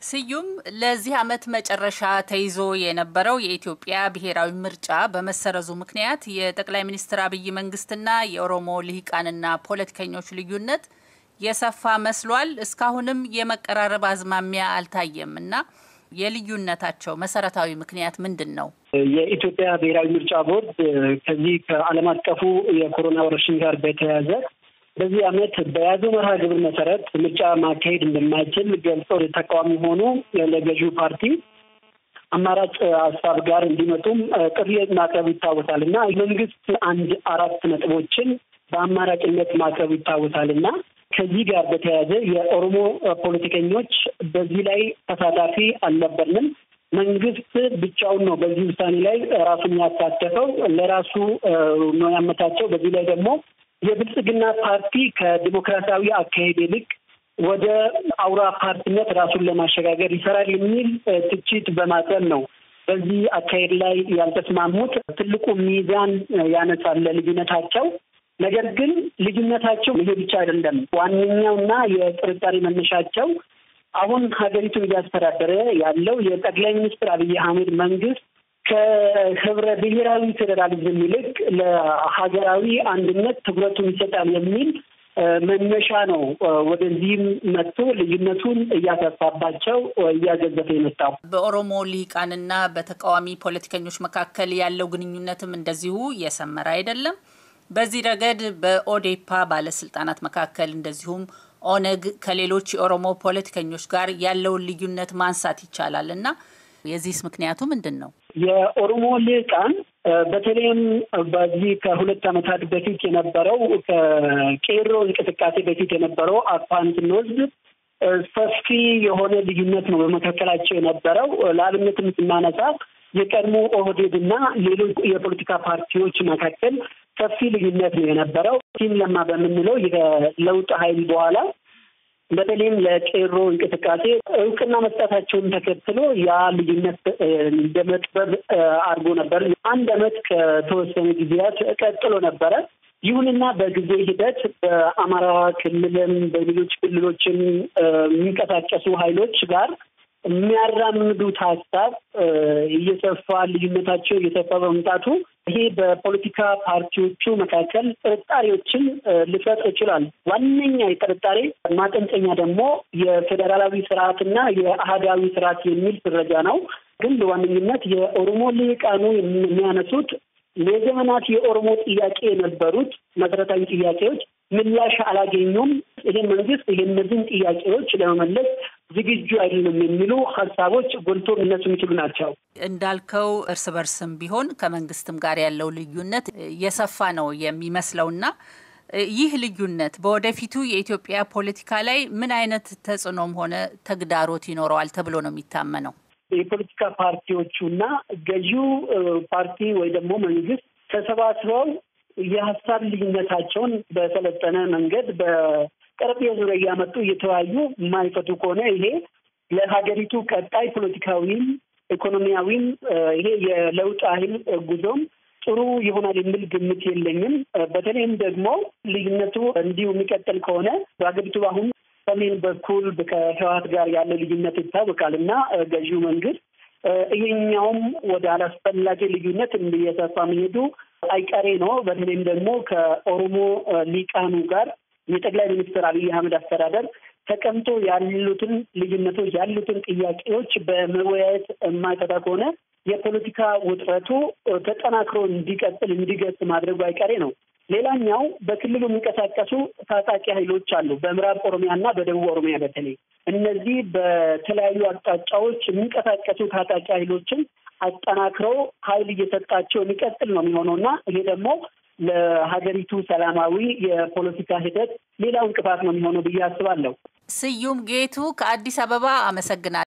ስዩም ለዚህ ዓመት መጨረሻ ተይዞ የነበረው የኢትዮጵያ ብሔራዊ ምርጫ በመሰረዙ ምክንያት የጠቅላይ ሚኒስትር አብይ መንግስትና የኦሮሞ ልሂቃንና ፖለቲከኞች ልዩነት የሰፋ መስሏል። እስካሁንም የመቀራረብ አዝማሚያ አልታየም እና የልዩነታቸው መሰረታዊ ምክንያት ምንድን ነው? የኢትዮጵያ ብሔራዊ ምርጫ ቦርድ ከዚህ ከዓለም አቀፉ የኮሮና ወረርሽኝ ጋር በተያያዘ በዚህ ዓመት በያዘው መርሃ ግብር መሰረት ምርጫ ማካሄድ እንደማይችል ገልጾ ተቃዋሚ ሆኑ ለገዢው ፓርቲ አማራጭ ሀሳብ ጋር እንዲመጡም ጥሪ ማቅረቡ ይታወሳል እና መንግስት አንድ አራት ነጥቦችን በአማራጭነት ማቅረቡ ይታወሳል እና ከዚህ ጋር በተያያዘ የኦሮሞ ፖለቲከኞች በዚህ ላይ ተሳታፊ አልነበርንም። መንግስት ብቻውን ነው በዚህ ውሳኔ ላይ ራሱን ያሳተፈው ለራሱ ነው ያመቻቸው። በዚህ ላይ ደግሞ የብልጽግና ፓርቲ ከዲሞክራሲያዊ አካሄድ ይልቅ ወደ አውራ ፓርቲነት ራሱን ለማሸጋገር ይሰራል የሚል ትችት በማቅረብ ነው በዚህ አካሄድ ላይ ያልተስማሙት። ትልቁ ሚዛን ያነሳል ልዩነታቸው። ነገር ግን ልዩነታቸው ይሄ ብቻ አይደለም። ዋነኛውና የጥርጣሬ መነሻቸው አሁን ሀገሪቱን እያስተዳደረ ያለው የጠቅላይ ሚኒስትር አብይ አህመድ መንግስት ከህብረ ብሔራዊ ፌዴራሊዝም ይልቅ ለሀገራዊ አንድነት ትኩረቱን ይሰጣል የሚል መነሻ ነው። ወደዚህም መጥቶ ልዩነቱን እያሰፋባቸው እያገዘፈ የመጣው በኦሮሞ ልሂቃንና በተቃዋሚ ፖለቲከኞች መካከል ያለው ግንኙነትም እንደዚሁ እየሰመረ አይደለም። በዚህ ረገድ በኦዴፓ ባለስልጣናት መካከል እንደዚሁም ኦነግ ከሌሎች የኦሮሞ ፖለቲከኞች ጋር ያለውን ልዩነት ማንሳት ይቻላል እና የዚህስ ምክንያቱ ምንድን ነው? የኦሮሞ ልሂቃን በተለይም በዚህ ከሁለት ዓመታት በፊት የነበረው ከቄሮ እንቅስቃሴ በፊት የነበረው አኳን ስንወስድ ሰፊ የሆነ ልዩነት ነው በመካከላቸው የነበረው። ለአብነትም ስናነሳ የቀድሞ ኦህዴድ እና ሌሎች የፖለቲካ ፓርቲዎች መካከል ሰፊ ልዩነት ነው የነበረው። ቲም ለማ በምንለው የለውጥ ኃይል በኋላ በተለይም ለቄሮ እንቅስቃሴ እውቅና መስጠታቸውን ተከትሎ ያ ልዩነት እንደ መጥበብ አድርጎ ነበር። አንድ ዓመት ከተወሰኑ ጊዜያት ቀጥሎ ነበረ። ይሁንና በጊዜ ሂደት በአማራ ክልልም በሌሎች ክልሎችም የሚንቀሳቀሱ ኃይሎች ጋር የሚያራምዱት ሀሳብ እየሰፋ ልዩነታቸው እየሰፋ በመምጣቱ ይሄ በፖለቲካ ፓርቲዎቹ መካከል ጥርጣሬዎችን ሊፈጥር ይችላል። ዋነኛ የጥርጣሬ ማጠንጠኛ ደግሞ የፌዴራላዊ ስርዓትና የአህዳዊ ስርዓት የሚል ፍረጃ ነው። ግን በዋነኝነት የኦሮሞ ልሂቃኑ የሚያነሱት የዘመናት የኦሮሞ ጥያቄ የነበሩት መሰረታዊ ጥያቄዎች ምላሽ አላገኙም። ይሄ መንግስት ይሄ እነዚህን ጥያቄዎች ለመመለስ ዝግጁ አይደለም የሚሉ ሀሳቦች ጎልቶ ሊነሱ የሚችሉ ናቸው። እንዳልከው እርስ በርስም ቢሆን ከመንግስትም ጋር ያለው ልዩነት የሰፋ ነው የሚመስለውና ይህ ልዩነት በወደፊቱ የኢትዮጵያ ፖለቲካ ላይ ምን አይነት ተጽዕኖም ሆነ ተግዳሮት ይኖረዋል ተብሎ ነው የሚታመነው? የፖለቲካ ፓርቲዎቹና ገዢው ፓርቲ ወይ ደግሞ መንግስት ተሰባስበው የሀሳብ ልዩነታቸውን በሰለጠነ መንገድ በጠረጴዛ ዙሪያ እያመጡ እየተወያዩ የማይፈቱ ከሆነ ይሄ ለሀገሪቱ ቀጣይ ፖለቲካዊም ኢኮኖሚያዊም ይሄ የለውጥ ኃይል ጉዞም ጥሩ ይሆናል የሚል ግምት የለኝም። በተለይም ደግሞ ልዩነቱ እንዲሁ የሚቀጥል ከሆነ በሀገሪቱ አሁን ሰሜን በኩል ከህወሓት ጋር ያለ ልዩነት ይታወቃል እና ገዢው መንግስት ይሄኛውም ወደ አላስፈላጊ ልዩነት እየሰፋ መሄዱ አይቀሬ ነው። በተለይም ደግሞ ከኦሮሞ ሊቃኑ ጋር የጠቅላይ ሚኒስትር አብይ አህመድ አስተዳደር ተቀምጦ ያሉትን ልዩነቶች ያሉትን ጥያቄዎች በመወያየት የማይፈታ ከሆነ የፖለቲካ ውጥረቱ ተጠናክሮ እንዲቀጥል እንዲገጽ ማድረጉ አይቀሬ ነው። ሌላኛው በክልሉ የሚንቀሳቀሱ ታጣቂ ኃይሎች አሉ። በምዕራብ ኦሮሚያ እና በደቡብ ኦሮሚያ በተለይ እነዚህ በተለያዩ አቅጣጫዎች የሚንቀሳቀሱ ታጣቂ ኃይሎችን አጠናክረው ኃይል እየሰጣቸው የሚቀጥል ነው የሚሆነው እና ይሄ ደግሞ ለሀገሪቱ ሰላማዊ የፖለቲካ ሂደት ሌላው እንቅፋት ነው የሚሆነው ብዬ አስባለሁ። ስዩም ጌቱ ከአዲስ አበባ አመሰግናለሁ።